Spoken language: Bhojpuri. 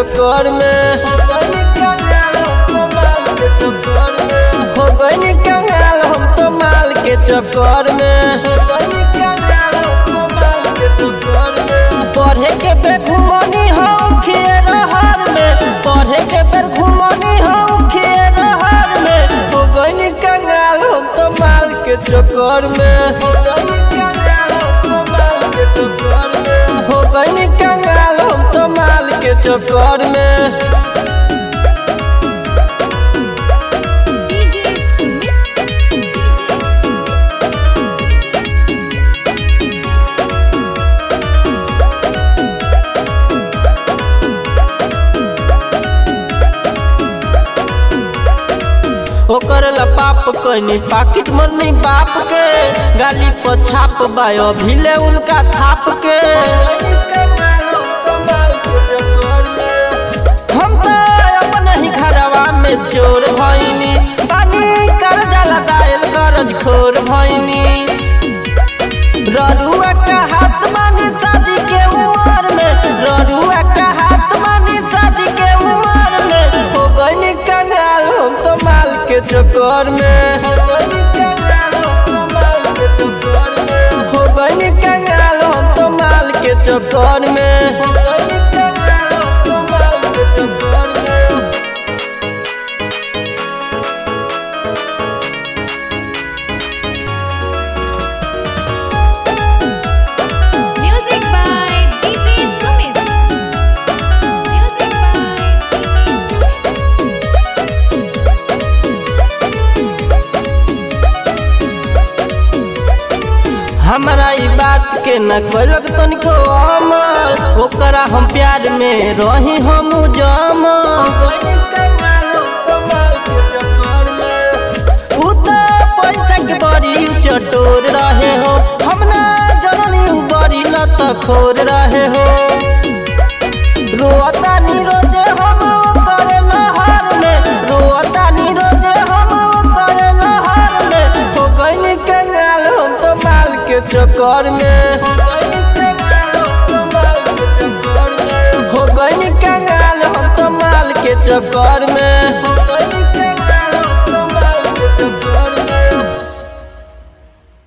चक्कर में हो गई कंगाल हम तो माल के चक्कर में पढ़े के बेर घुमनी हम खेर हर में पढ़े के बेर घुमनी हम खेर हर में हो गई कंगाल हम तो माल के चक्कर में हो गई कंगाल हम तो माल के चक्कर में DJ Smith. DJ Smith. ओकर ला पाप कनी पाकिट मनी बाप के गाली पर छाप बायो भिले उनका थाप के हम तो अपने ही घरवा में चोर भइनी पानी कर जाला दायल करज खोर भइनी ररुआ का हाथ मानी शादी के उमर में ररुआ का हाथ मानी शादी के उमर में हो गई कंगाल हम तो माल के चक्कर में हो गई कंगाल हम तो माल के चक्कर में Music by DJ Sumit. Music by हमरा ई बात के न कलक तनिको अमल ओकरा हम प्यार में रही हम जमल उ त पैसा के बड़ी चटोर रहे हो हम ना जननी उ बड़ी लत खोर रहे हो रोता नी रोजे हम करे नहर में रोता नी रोजे हम करे नहर में हो गई कंगाल हम तो माल के चक्कर में हो गई कंगाल हम तो माल के चक्कर में